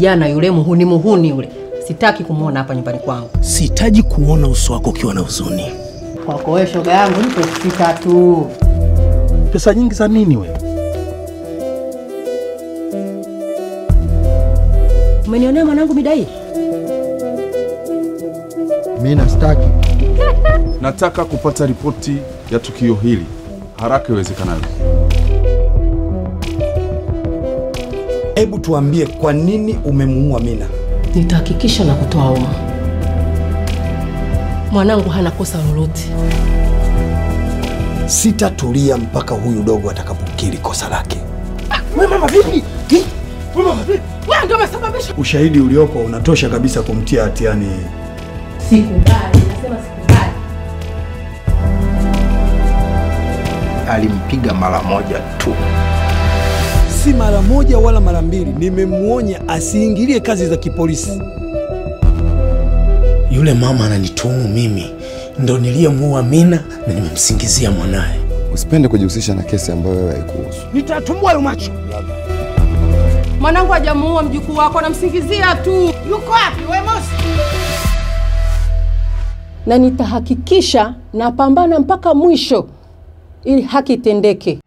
kijana yule muhuni muhuni yule sitaki kumwona hapa nyumbani kwangu. Sihitaji kuona uso wako ukiwa na huzuni. Kwako wewe shoga yangu nipe elfu sita tu. Pesa nyingi za nini we? Umenionea mwanangu midai? Mimi nastaki. Nataka kupata ripoti ya tukio hili haraka iwezekanavyo. Hebu tuambie kwa nini umemuua Mina? Nitahakikisha na kutoa uma. Mwanangu hana kosa lolote. Sitatulia mpaka huyu dogo atakapokiri kosa lake. We mama vipi? Hi? We mama vipi? Wewe ndio umesababisha. Ushahidi uliopo unatosha kabisa kumtia hatiani. Sikubali, nasema sikubali. Alimpiga mara moja tu. Si mara moja wala mara mbili, nimemwonya asiingilie kazi za kipolisi. Yule mama ananituhumu mimi ndo niliyemuua Mina na nimemsingizia mwanaye. Usipende kujihusisha na kesi ambayo wewe haikuhusu. Nitatumua hayo macho. Mwanangu hajamuua mjukuu wako, anamsingizia tu. Yuko wapi wewe Mosi? Na nitahakikisha napambana mpaka mwisho ili haki itendeke.